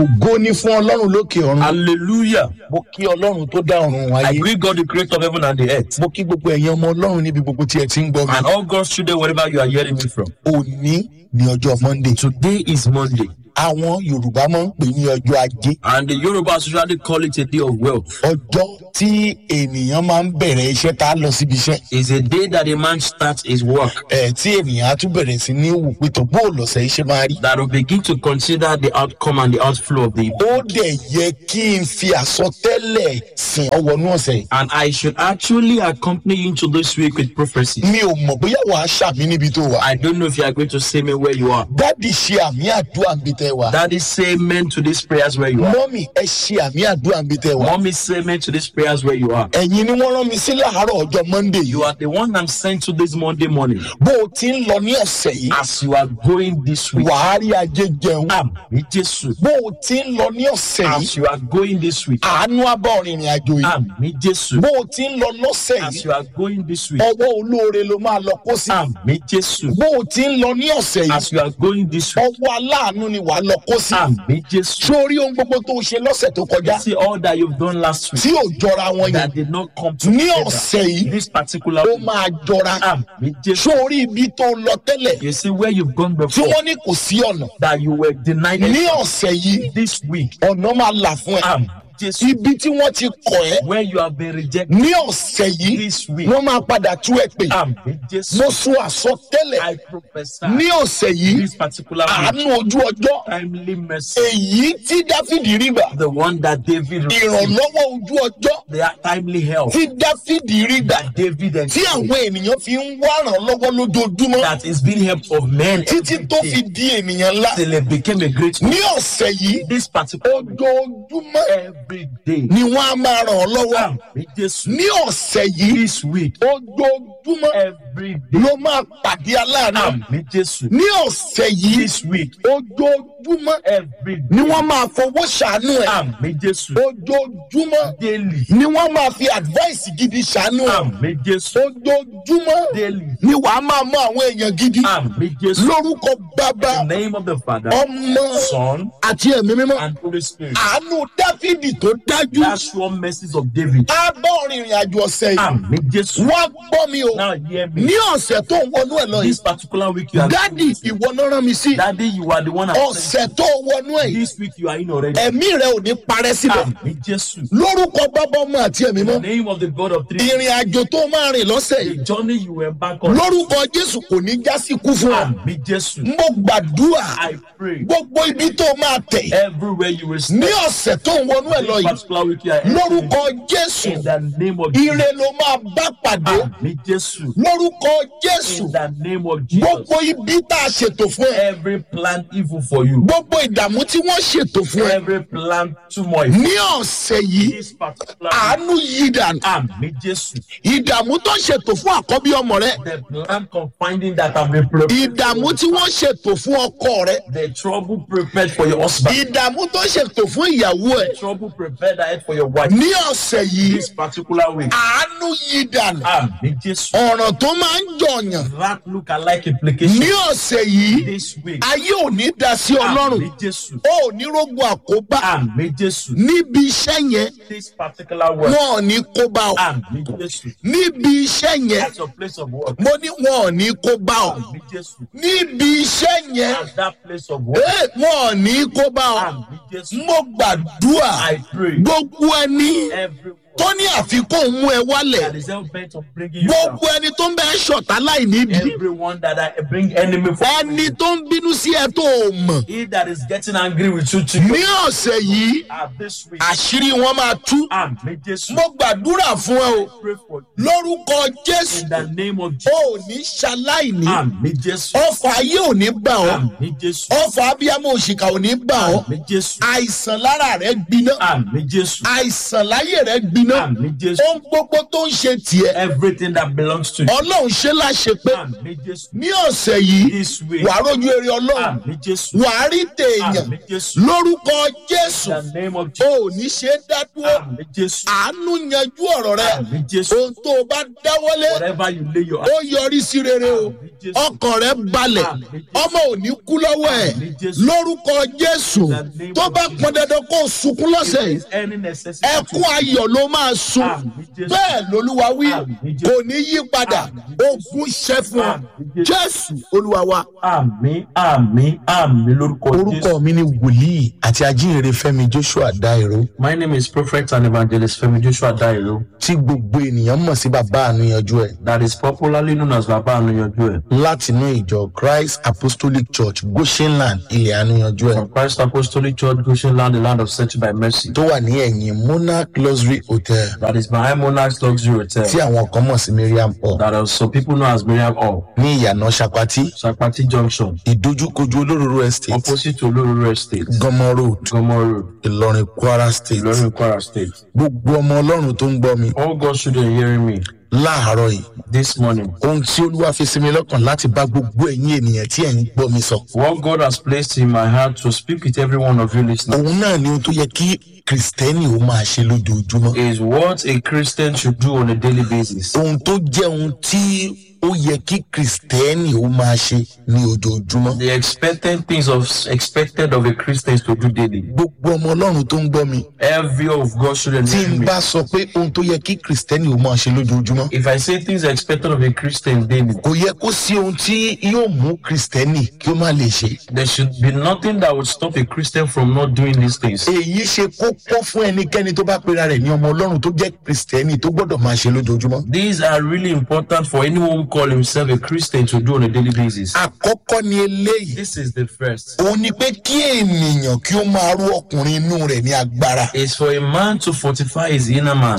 ògo ní fún ọlọ́run lókè ọ̀run Hallelujah. mo kí ọlọ́run tó dá ọ̀run I wáyé greet God, the creator of heaven and the earth. mo kí gbogbo ẹ̀yin ọmọ ọlọ́run níbi gbogbo tí ẹ ti ń gbọ́ mi And all God's children, wherever you are hearing me from. òní ní ọjọ́ monday Today is Monday. àwọn yorùbá máa ń pè ní ọjọ́ ajé And the Yorubas usually call it a day of wealth. ọjọ́ tí ènìyàn máa ń bẹ̀rẹ̀ iṣẹ́ tá a lọ síbi iṣẹ́ It's a day that a man starts his work. ẹ̀ tí ènìyàn á tún bẹ̀rẹ̀ sí ní wò pé tó bó lọ́sẹ̀ iṣẹ́ máa rí. That will begin to consider the outcome and the outflow of the ó dẹ̀ yẹ kí n fi àsọtẹ́lẹ̀ sìn ọwọ́nú ọ̀sẹ̀ yìí. And I should actually accompany you into this week with prophecy. mi ò mọ̀ bóyá wàá ṣàmì níbi tó wà. I don't know if you are going to say me where you are. dádì ṣe àmì àdúrà níbi tẹ́ wà. Daddy, say amen to these prayers where you are. mọ́mì ẹ ṣe àmì àdúrà níbi tẹ́ wà. Mommy, say amen to these prayers where you are. ẹ̀yin ni wọ́n rán mi sí láàárọ̀ ọjọ́ monday yìí. You are the one I'm sent to this Monday morning. bó o ti ń lọ ní ọ̀sẹ̀ yìí As you are going this week. wàá rí ajé jẹun. Àmì Jésù. bó o ti ń lọ ní ọ̀sẹ̀ yìí As you are going this week. àánú abọ́ rìnrìn àjò yìí. Àmì Jésù. bó o ti ń lọ lọ́sẹ̀ As yìí you are going this week. ọwọ́ olóore ló máa lọ kó sí. Àmì Jésù. bó o ti ń lọ ní ọ̀sẹ̀ yìí As you are going this week. ọwọ́ aláàánú ni wàá lọ kó sí. Àmì Jésù. sórí ohun gbogbo tó o ṣe lọ́sẹ̀ tó kọjá See all that you've done last week tí ò jọra wọn yẹn that did not come ní together. ọ̀sẹ̀ yìí This particular ó week. máa jọra. Àmì Jésù. sórí ibi tó lọ tẹ́lẹ̀ You see where you've gone tí before wọ́n ní kò sí ọ̀nà that you were denied ní it. ọ̀sẹ̀ yìí this week. ọ̀nà máa là fún ẹ. Àmì Jésù. ibi tí wọ́n ti kọ̀ ẹ́ Where you have been rejected ní ọ̀sẹ̀ yìí this week. wọ́n máa padà tú ẹ pè. Àmì Jésù. mo sún àsọtẹ́lẹ̀ I prophesy ní ọ̀sẹ̀ yìí this particular week. àánú ojú ọjọ́ Timely mercy. èyí tí dáfídì rí gbà The one that David received. ìrànlọ́wọ́ ojú ọjọ́ The timely help tí dáfídì rí gbà that David and tí àwọn ènìyàn fi ń wá ìrànlọ́wọ́ lójoojúmọ́ that is being helped of men títí every tó fi day di ènìyàn ńlá till it became a great ní ọ̀sẹ̀ yìí this particular week, ojoojúmọ́ every day. ni wọ́n á máa ràn ọ́ lọ́wọ́ Àmì Jésù. ní ọ̀sẹ̀ yìí This week, ojoojúmọ́ every day. ló máa pàdé aláàánú Àmì Jésù. ní ọ̀sẹ̀ yìí This week, ojoojúmọ́ every day. ni wọ́n máa fowó ṣàánú ẹ̀ Àmì Jésù. ojoojúmọ́ Daily. ni wọ́n máa fi advice gidi ṣàánú ẹ̀ Àmì Jésù. ojoojúmọ́ Daily. ni wàá máa mú àwọn èèyàn gidi Àmì Jésù. lórúkọ bàbá In the name of the Father, ọmọ Son, àti ẹ̀mí mímọ́ and Holy Spirit. àánú dáfídì tó dájú That's sure mercies of David. á bọ́ rìnrìn àjò ọ̀sẹ̀ yìí Àmì Jésù. wọ́n gbọ́ mi o Now hear me. ní ọ̀sẹ̀ tó ń wọnú ẹ̀ lọ This yìí particular week you are dádì ìwọ náà rán mi sí Daddy, you are the one I'm ọ̀sẹ̀ tó wọnú ẹ̀ yìí This week you are in already. ẹ̀mí rẹ ò ní parẹ́ síbẹ̀ Àmì Jésù. lórúkọ bàbá ọmọ àti ẹ̀mí In the mọ́ name of the God of three. ìrìn àjò tó máa rìn lọ́sẹ̀ The yìí journey you were back on. lórúkọ jésù kò ní já sí kú fún ọ Àmì Jésù. mo gbàdúrà I pray gbogbo ibi tó máa tẹ̀ everywhere you will ní step. ọ̀sẹ̀ tó ń wọnú ẹ̀ lọ This yìí particular week you are entering. lórúkọ jésù In the name of ire Jesus. ló máa bá pàdé Àmì Jésù. lórúkọ jésù In the name of Jesus. gbogbo ibi tá a ṣètò fún ẹ Every plan evil for you. gbogbo ìdààmú tí wọ́n ṣètò fún ẹ Every plan turmoil. ní ọ̀sẹ̀ yìí This particular week. àánú yí dànù Àmì Jésù. ìdààmú tó ṣètò fún àkọ́bí ọmọ rẹ The plan confining that have been prepared. ìdààmú tí wọ́n ṣètò fún ọkọ rẹ The trouble prepared for your husband. ìdààmú tó ṣètò fún ìyàwó ẹ Trouble prepared ahead for your wife. ní ọ̀sẹ̀ yìí This particular week. àánú yí dànù Àmì Jésù. ọ̀ràn tó máa ń jọ̀yàn That look alike implication. ní ọ̀sẹ̀ yìí This week. ayé ò ní dá sí ọlọ́run Àmì Jésù. ó ò ní rógun àkóbá Àmì Jésù. níbi iṣẹ́ yẹn This particular word. wọn ò ní kó bá ọ Àmì Jésù. níbi iṣẹ́ yẹn At your place of work. mo ní wọn ò ní kó bá ọ Àmì Jésù. níbi iṣẹ́ yẹn At that place of work. eh, wọn ò ní kó bá ọ Àmì Jésù. mo gbàdúrà I pray. gbogbo ẹni Everyone tó ní àfikún mú ẹ wálẹ̀ that is hell bent on bringing you down. gbogbo ẹni tó ń bẹ ṣọ̀tá láì nídìí Everyone that I bring enemy for ẹni tó ń bínú sí ẹ tó o mọ̀ He that is getting angry with you to ní ọ̀sẹ̀ yìí at this week. àṣírí wọn máa tú Àmì Jésù. mo gbàdúrà fún ẹ o Pray for you. lórúkọ jésù In the name of o Jesus. ò ní ṣaláìní Àmì Jésù. ọfà ayé ò ní bà ọ́ Àmì Jésù. ọfà abiyamọ òṣìkà ò ní bà ọ́ Àmì Jésù. àìsàn lára rẹ gbiná Àmì Jésù. àìsàn láyé rẹ gbiná gbiná Àmì Jésù. ohun gbogbo tó ń ṣe tiẹ̀ Everything that belongs to you. ọlọ́run ṣe láṣẹ pé Àmì Jésù. ní ọ̀sẹ̀ yìí This way. wàá rójú eré ọlọ́run Àmì Jésù. wàá rí tèèyàn Àmì Jésù. lórúkọ jésù In the name of o Jesus. ò ní ṣe é dá dúró Àmì Jésù. àánú yanjú ọ̀rọ̀ rẹ Àmì Jésù. ohun tó o bá dáwọ́lé Whatever you lay your ó yọrí sí rere o Àmì Jésù. ọkàn rẹ balẹ̀ Àmì Jésù. ọmọ ò ní kú lọ́wọ́ ẹ̀ Àmì Jésù. lórúkọ jésù In the name tó of bá Jesus. pọn dandan kó o sunkún lọ́sẹ̀ yìí Is any necessity. ẹkún ayọ̀ ló máa sun Àmì Jésù. bẹ́ẹ̀ lolúwa wí Àmì Jésù. kò ní yí padà Àmì Jésù. ogun ṣẹ́ fún ọ Àmì Jésù. jésù olúwa wa. Àmì àmì àmì lórúkọ Jésù. orúkọ mi ni wòlíì àti ajínrere fẹmi joshua dairo My name is Prophet and Evangelist Femi Joshua Dairo tí gbogbo ènìyàn mọ̀ sí bàbá àníyànjú ẹ̀ that is popularly known as Baba Anuyanju ẹ̀. látinú ìjọ christ apostolic church goshenland ilẹ̀ àníyànjú ẹ̀ From Christ Apostolic Church, Goshen Land, the land of settled by mercy. tó wà ní ẹ̀yìn monarch luxury hotel That is behind Monarch's Luxury Hotel. tí àwọn kan mọ̀ sí miriam hall That are some people know as Miriam Hall. ní ìyànà sapati Sapati Junction. ìdójúkojú olóróró estate Opposite to Olororo Estate. gọmọ road Gomo Road. ìlọrin kwara state Ilorin Kwara State. gbogbo ọmọ ọlọ́run tó ń gbọ́ mi All God's children hearing me láàárọ̀ yìí this morning. ohun tí olúwa fi sinmi lọ́kàn láti bá gbogbo ẹ̀yin ènìyàn tí ẹ̀ ń gbọ́ mi sọ What God has placed in my heart to speak with every one of you listening òun náà ni ohun tó yẹ kí kìrìsìtẹ́nì ó máa ṣe lójoojúmọ́ is what a Christian should do on a daily basis. ohun tó jẹ́ ohun tí ó yẹ kí kìrìsìtẹ́nì ó máa ṣe ní ojoojúmọ́ The expected things of expected of a Christian is to do daily. gbogbo ọmọ ọlọ́run tó ń gbọ́ mi Every of God's children tí hearing n me. bá sọ pé ohun tó yẹ kí kìrìsìtẹ́nì ó máa ṣe lójoojúmọ́ If I say things expected of a Christian daily, kò yẹ kó sí ohun tí yóò mú kìrìsìtẹ́nì kí ó má lè ṣe there should be nothing that would stop a Christian from not doing these things. èyí ṣe kókó fún ẹnikẹ́ni tó bá pera rẹ̀ ní ọmọ ọlọ́run tó jẹ́ kìrìsìtẹ́nì tó gbọ́dọ̀ máa ṣe lójoojúmọ́ These are really important for anyone who call himself a Christian to do on a daily basis. àkọ́kọ́ ni eléyìí This is the first. òun ni pé kí ènìyàn kí ó máa rú ọkùnrin inú rẹ̀ ní agbára Is for a man to fortify his inner man.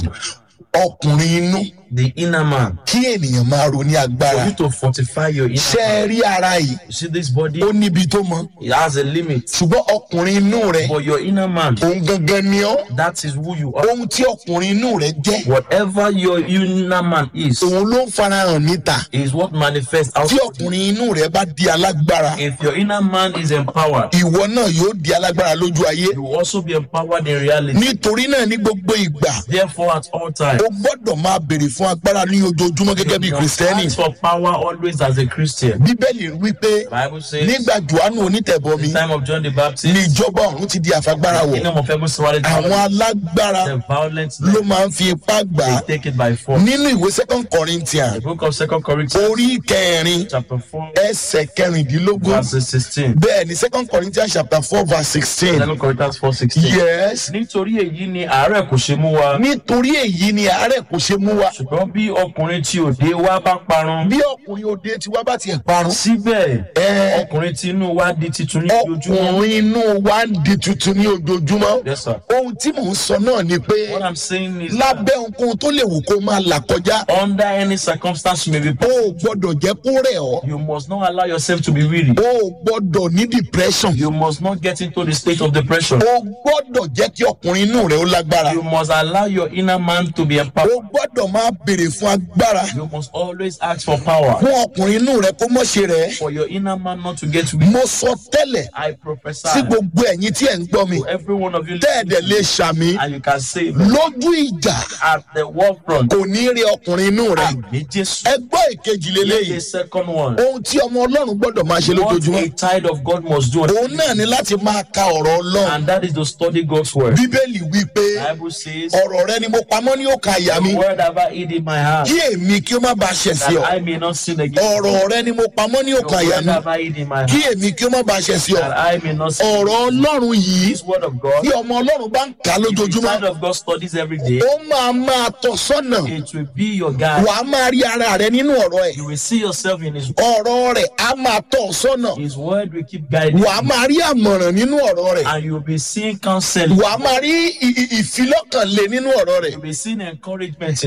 ọkùnrin inú The inner man. kí ènìyàn máa ro ní For agbára you to fortify your inner ṣe é man. rí ara yìí You see this body? ó níbi tó mọ It has a limit. ṣùgbọ́n ọkùnrin inú rẹ̀ But your inner man, òun gangan ni ọ́ that is who you are. ohun tí ọkùnrin inú rẹ̀ jẹ́ Whatever your inner man is, òun ló ń farahàn níta is what manifests out. tí ọkùnrin inú rẹ̀ bá di alágbára If your inner man is empowered, ìwọ náà yóò di alágbára lójú ayé you will also be empowered in reality. nítorí náà ní gbogbo ìgbà Therefore, at all times, o gbọ́dọ̀ máa béèrè fún agbára ní ojoojúmọ́ gẹ́gẹ́ bí you kìrìsìtẹ́nì ask for power always as a Christian. bíbélì wípé Bible says, nígbà johannu onítẹ̀bọmi the time of John the ní Baptist, ìjọba ọ̀run ti di àfagbára wọ̀ kingdom of heaven surrounded àwọn alágbára the violent ló men, máa ń fi ipá gbà á they take it by force. nínú ìwé second corinthians The book of Second Corinthians, orí kẹrin chapter 4, ẹsẹ̀ kẹrìndínlógún verse 16. bẹ́ẹ̀ ni second corinthians chapter four verse sixteen Second Corinthians 4, 16. yes Nítorí èyí ni àárẹ̀ kò ṣe mú wa. nítorí èyí ni àárẹ̀ kò ṣe mú wa Ṣùgbọ́n bí ọkùnrin tí òde wa bá parun, bí ọkùnrin òde tiwa bá tiẹ̀ parun síbẹ̀ ẹ ọkùnrin tí inú wa di titun ní ojoojúmọ́. ọkùnrin inú wa ń di tuntun ní ojoojúmọ́ Yes, sir. ohun tí mò ń sọ náà ni pé What I'm saying is lábẹ́ ohunkóhun tó lè wù kó máa là kọjá under any circumstance you may be o put, ò gbọ́dọ̀ jẹ́ kó rẹ̀ ọ́ you must not allow yourself to be weary. o ò gbọ́dọ̀ ní depression You must not get into the state of depression. o gbọ́dọ̀ jẹ́ kí ọkùnrin inú rẹ̀ ó lágbára You must allow your inner man to be o empowered. gbọ́dọ̀ máa béèrè fún agbára You must always ask for power. fún ọkùnrin inú rẹ̀ kó mọ̀ ṣe rẹ̀ For your inner man not to get weak. mo sọ tẹ́lẹ̀ I prophesy sí gbogbo ẹ̀yin tí ẹ̀ ń gbọ́ mi to every one of you tẹ́ẹ̀dẹ̀ lè ṣàmì and you can say lójú ìjà at the war front. kò ní rí ọkùnrin inú rẹ̀ Àmì Jésù. ẹ gbọ́ ìkejì lélẹ́yìí The second one. ohun tí ọmọ ọlọ́run gbọ́dọ̀ máa ṣe What lójoojúmọ́ a child of God must do. òun náà ni láti máa ka ọ̀rọ̀ ọlọ́run And that is to study God's word. bíbélì wí pé Bible says, ọ̀rọ̀ rẹ ni mo pamọ́ ní òkà àyà mi The word have I hid in my heart, kí èmi kí ó má bàa ṣẹ̀ sí ọ that I may not sin against you. ọ̀rọ̀ rẹ ni mo pamọ́ ní The òkà àyà word mi have I hid in my kí heart, èmi kí ó má bàa ṣẹ̀ sí ọ that I may not sin. ọ̀rọ̀ ọlọ́run yìí This word of God, bí ọmọ ọlọ́run bá ń kà á if the lójoojúmọ́ child of God studies every day, ó máa máa tọ́ sọ́nà it will be your guide. wàá máa rí ara rẹ nínú ọ̀rọ̀ ẹ̀ You will see yourself in His ọ̀rọ̀ rẹ̀ á máa tọ́ ọ sọ́nà His word will keep guiding you, wàá máa rí àmọ̀ràn nínú ọ̀rọ̀ rẹ̀ and you will be seeing counseling. wàá máa rí ì- ì- ìfilọ́kànlé nínú ọ̀rọ̀ rẹ̀ You will be seeing encouragement in bóṣù His word.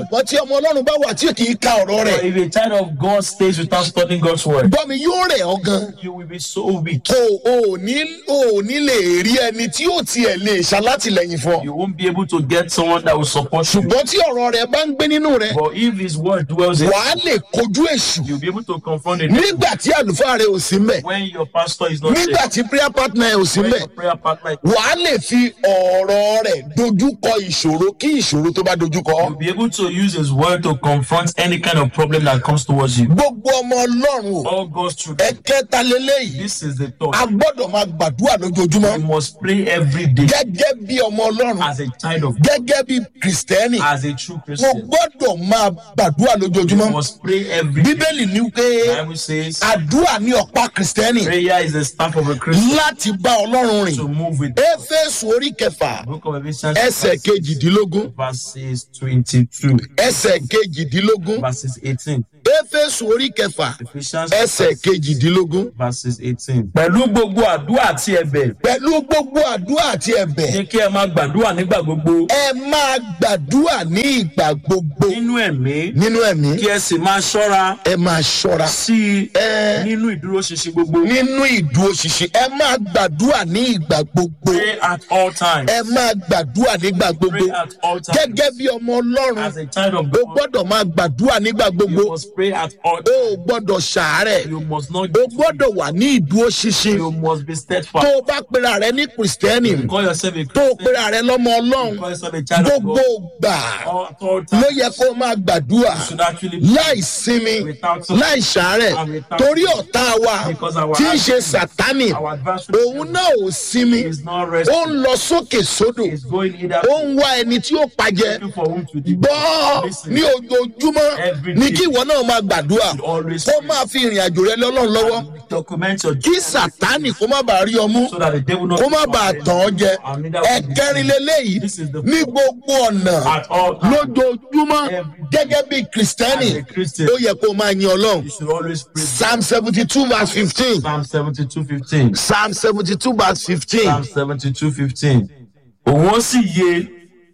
ṣùgbọ́n tí ọmọ ọlọ́run bá wà tí kì í ka ọ̀rọ̀ But rẹ̀ if a child of God stays without studying God's word, gbọ́ mi yóò rẹ̀ ọ́ gan you will be so weak. o ò ní o ò ní lè rí ẹni tí yóò tiẹ̀ lè ṣalátìlẹ́yìn fún ọ You won't be able to get someone that will support you. ṣùgbọ́n tí ọ̀rọ̀ rẹ̀ bá ń gbé nínú rẹ̀ But if His word dwells in, wàá lè kojú èṣù you'll be able to confront it. nígbà tí àlùfáà rẹ̀ ò sí mbẹ̀ When your pastor is not there, nígbà tí prayer partner ẹ̀ ò sí when mbẹ̀ your prayer partner, is- wàá lè fi ọ̀rọ̀ rẹ̀ dojúkọ ìṣòro kí ìṣòro tó bá dojúkọ ọ́. you'll be able to use His word to confront any kind of problem that comes towards you. gbogbo ọmọ ọlọ́run o All God's children, ẹ̀kẹta lélẹ́yìí this is the a thought. gbọ́dọ̀ máa gbàdúrà lójoojúmọ́ You must pray every day gẹ́gẹ́ bí ọmọ ọlọ́run as a child of God, gẹ́gẹ́ bí kìrìsìtẹ́nì as a true mo Christian. gbọ́dọ̀ máa gbàdúrà You lójoojúmọ́ must pray every day. bíbélì ní pé The Bible says àdúrà ní ọ̀pá kìrìsìtẹ́nì prayer is the staff of a Christian láti bá ọlọ́run rìn to move with éfésù orí kẹfà Book of Ephesians ẹsẹ̀ kejìdínlógún verses 22, ẹsẹ̀ kejìdínlógún verses 18. éfésù orí kẹfà Ephesians ẹsẹ̀ kejìdínlógún verses 18. Pẹ̀lú gbogbo àdúrà àti ẹ̀bẹ̀, pẹ̀lú gbogbo àdúrà àti ẹ̀bẹ̀ ní kí ẹ máa gbàdúrà nígbà gbogbo ẹ máa gbàdúrà ní ìgbà gbogbo nínú ẹ̀mí, nínú ẹ̀mí kí ẹ sì máa ṣọ́ra ẹ máa ṣọ́ra sí i ẹ nínú ìdúróṣinṣin gbogbo. nínú ìdúróṣinṣin ẹ máa gbàdúrà ní ìgbà gbogbo Pray at all times. ẹ máa gbàdúrà nígbà gbogbo Pray at all times. gẹ́gẹ́ bí ọmọ ọlọ́run As a child of o God, gbọ́dọ̀ máa gbàdúrà nígbà gbogbo you must pray at all o times. ò gbọ́dọ̀ ṣàárẹ̀ You must not o gbọ́dọ̀ wà ní ìdúróṣinṣin You must be tó steadfast. o bá pera rẹ ní kìrìsìtẹ́nì Call yourself a tó o Christian. pera rẹ lọ́mọ ọlọ́run Call yourself a child of gbogbo God. gbà All- At all ló times. yẹ kó o máa gbàdúrà You should actually láì sinmi Without- láì ṣàárẹ̀ and without- torí ọ̀tá wa Because our tí ń ṣe sátánì our adversary òun náà ò sinmi is not ó resting. ń lọ sókè sódò It's going either ó ń wá ẹni tí ó pàjẹ́ looking for whom to devour. gbọ́ Listen. ní ojoojúmọ́ Every ní day. kí ìwọ náà máa gbàdúrà You always kó pray. máa fi ìrìn àjò rẹ lọ́lọ́run lọ́wọ́ Document your kí sátánì kó má bàa rí ọ mú so that the devil not kó má bàa tàn ọ́ jẹ And neither will he ẹ̀kẹrin leléyìí This is the ní gbogbo ọ̀nà At all times. lójoojúmọ́ Every gẹ́gẹ́ bí kìrìsìtẹ́nì As a Christian. ó yẹ kó máa yin ọlọ́run You should always pray. psalm seventy two verse fifteen Psalm 72 15. psalm seventy two verse fifteen Psalm 72 15. Òun ó sì yé,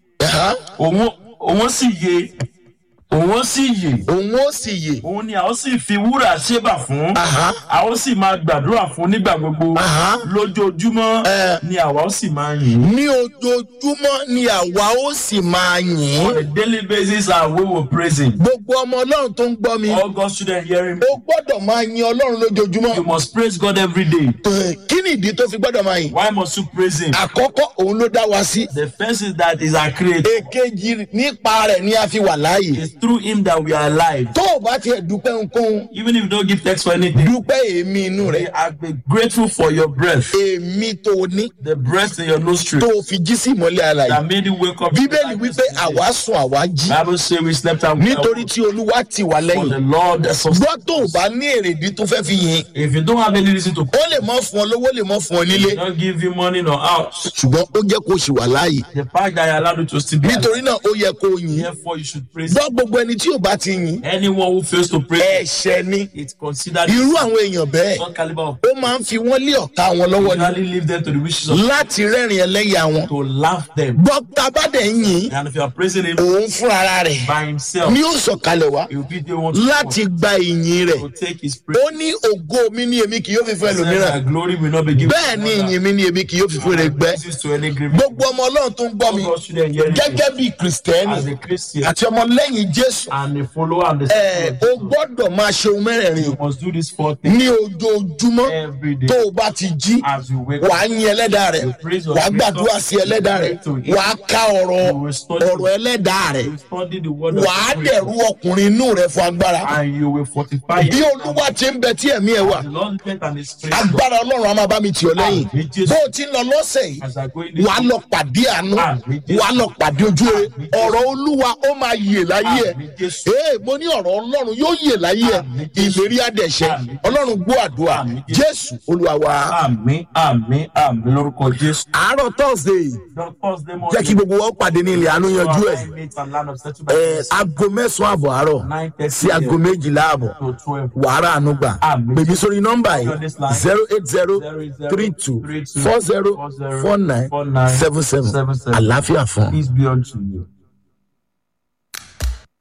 òun òun ó sì yé, òun ó sì yè. òun ó sì yè Òun ni a ó sì fi wúrà ṣébà fún. Aha. A ó sì máa gbàdúrà fún nígbà gbogbo. Aha. Lójoojúmọ́ Eh. ni àwa ó sì máa yìn. ní ojoojúmọ́ ni àwa ó sì máa yìn On a daily basis and we will praise him. gbogbo ọmọ ọlọ́run tó ń gbọ́ mi All God's children hearing. ó gbọ́dọ̀ máa yin ọlọ́run lójoojúmọ́ You must praise God every day. Eh, kí ni ìdí tó fi gbọ́dọ̀ máa yìn Why must you praise him? àkọ́kọ́ òun ló dá wa sí The first is that is our creator. èkejì nípa rẹ̀ ni a fi wà láàyè It's through him that we are alive. tó o bá tiẹ̀ dúpẹ́ ohunkóhun Even if you don't give thanks for anything, dúpẹ́ èémí inú we rẹ̀ are be grateful for your breath, èémí tó o ní the breath in your nostril tó o fi jí sí ìmọ́lẹ̀ àlàyé that made you wake up. bíbélì wípé àwa sùn àwa jí Bible say we slept and we nítorí tí olúwa ti wà for lẹ́yìn the Lord that sustains. gbọ́ tó o bá ní èrèdí tó fẹ́ fi yìn If you don't have any reason to ó lè mọ́ fún ọ lówó lè mọ́ fún ọ nílé not give you money nor house, ṣùgbọ́n ó jẹ́ kó o ṣì wà láàyè the fact that I allowed you to still be alive, nítorí náà ó yẹ kó o yìn therefore you should praise. gbọ́ gbogbo ẹni tí ò bá ti yìn Anyone who fails to praise, ẹ̀ṣẹ̀ ni it's considered irú àwọn èèyàn bẹ́ẹ̀ one caliber of ó máa ń fi wọ́n lé ọ̀tá wọn lọ́wọ́ ni usually leave them to the wishes of láti rẹ́rìn ẹlẹ́yà wọn to laugh them. gbọ́ tá a bá dẹ̀ ń yìn And if you are praising him òun fúnra rẹ̀ by himself, ni ó sọ̀kalẹ̀ wá he will be the one to, láti gba ìyìn rẹ̀ to take his praise. ó ní ògo mi ní èmi kì yóò fi fún Said ẹlòmíràn that glory will not be given bẹ́ẹ̀ ni ìyìn mi ní èmi kì yóò fi fún rẹ̀ gbẹ́ praises to any grave. gbogbo ọmọ ọlọ́run tó ń gbọ́ mi God shouldn't hear it. gẹ́gẹ́ bí kìrìsìtẹ́nì as a Christian àti ọmọlẹ́yìn jésù and a follower and the ẹ̀ ó gbọ́dọ̀ máa ṣe ohun mẹ́rẹ̀ẹ̀rin you must do this four things ní ojoojúmọ́ every day tó o bá ti jí as you wake wàá up. yin ẹlẹ́dàá rẹ̀ wàá gbàdúrà sí ẹlẹ́dàá rẹ̀ wàá ká ọ̀rọ̀ ọ̀rọ̀ ẹlẹ́dàá rẹ̀ You study the word of wàá God dẹ̀rú ọkùnrin inú rẹ̀ fún agbára and you will fortify bí it. olúwa ti ń bẹ tí ẹ̀mí ẹ̀ wà The Lord strength and His strength agbára ọlọ́run á máa bá mi tì ọ́ lẹ́yìn bó o ti ń lọ lọ́sẹ̀ yìí as I go in this wàá lọ pàdé àánú wàá lọ pàdé ojú rere ọ̀rọ̀ olúwa ó máa yè láyé ẹ̀ ee mo ní ọ̀rọ̀ ọlọ́run yóò yè láyé ẹ̀ ìlérí àdẹ̀ṣẹ̀ ọlọ́run gbọ́ àdúrà jésù olúwa wa. Àmín àmín àmín lórúkọ Jésù. àárọ̀ thursday The Thursday morning. jẹ́ kí gbogbo wọn pàdé ní ilẹ̀ àánú yanjú ẹ̀ Meet and land of ẹ̀ settlement. aago mẹ́sàn-án àbọ̀ àárọ̀ Nine thirty sí aago méjìlá àbọ̀ to twelve. wàhálà àánú gbà bèbí sórí nọ́mbà yìí zero eight zero three two four zero four nine seven seven àlàáfíà fún ọ. Peace be unto you.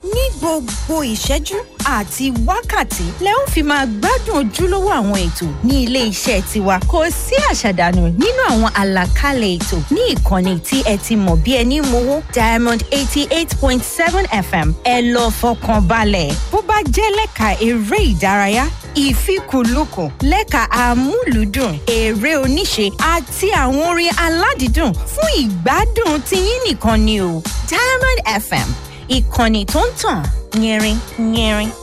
gbogbo ìṣẹ́jú àti wákàtí lẹ ó fi máa gbádùn ojúlówó àwọn ètò ní ilé iṣẹ́ tiwa kò sí àṣàdànù nínú àwọn àlàkalẹ̀ ètò ní ìkànnì tí ẹ ti mọ̀ bí ẹni mowó diamond eighty eight point seven fm ẹ lọ fọkàn balẹ̀ bó bá jẹ́ lẹ́ka eré ìdárayá ìfikùnlukùn lẹ́ka amúlùúdùn eré oníṣe àti àwọn orin aládìídùn fún ìgbádùn tiyín nìkan ni o diamond fm ìkànnì tó ń tàn yẹrin yẹrin.